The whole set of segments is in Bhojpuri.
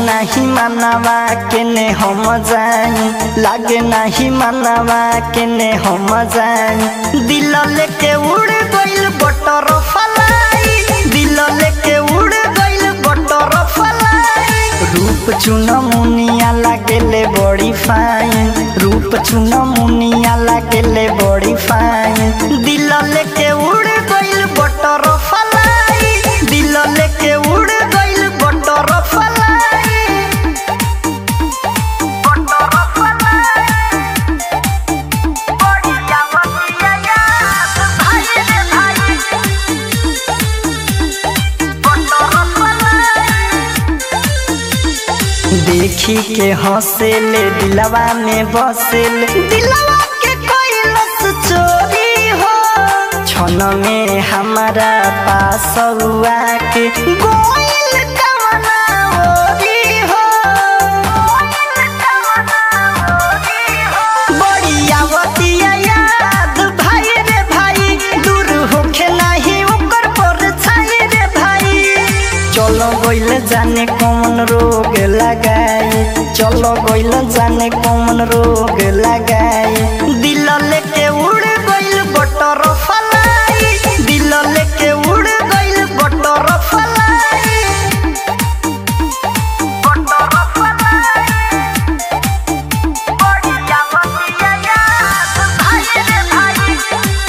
नाही मानवा केने हम जाई लागे नाही मानवा केने हम जाई दिल लेके उड़ गइल बटर फलाई दिल लेके उड़ गइल बटर फलाई रूप चुन मुनिया लागेले बड़ी फाइन रूप चुन मुनिया लागेले बड़ी फाइन दिल लेके उड़ गइल बटर फलाई दिल लेके उड़ गइल बटर फलाई बटर फलाई बढ़िया बढ़िया याद भाई रे भाई बटर फलाई देखी के हंसेले दिलवा में बसेले दिलवा के कैलस चोरी हो क्षण में हमारा पास हुआ के गोइल कवना ओरी हो बड़ी आवतिया याद भाई रे भाई दूर होखे नाही ओकर पर छाई रे भाई चलो गइल जाने कौन रोग लगाई चलो गइल जाने कौन रोग लगाई दिल लेके उड़ गइल बटर फलाई दिल लेके उड़ गइल बटर फलाई बटर फलाई बढ़िया बढ़िया याद भाई रे भाई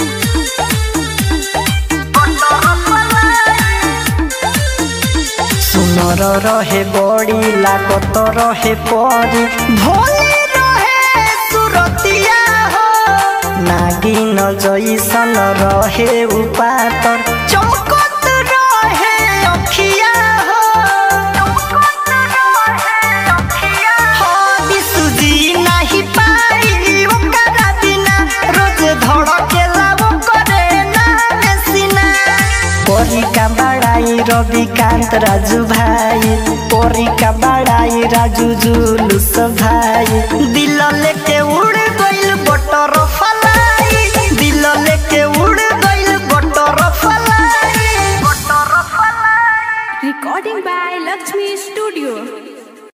बटर फलाई सुनर रहे बड़ी लागत रहे परी भोले रहे सुरतिया हो नागिन जैसन रहे उपातर चमकत रहे अखिया हो हो, बिसुजी नाही पाई ओकरा बिना रोज धड़केला ओकरे नामे सिना परी का बड़ाई रविकांत राजू भाई परी का बड़ाई राजू जुलूस भाई दिल लेके उड़ गइल बटर फलाई दिल लेके उड़ गइल butterfly butterfly Recording by Lakshmi Studio.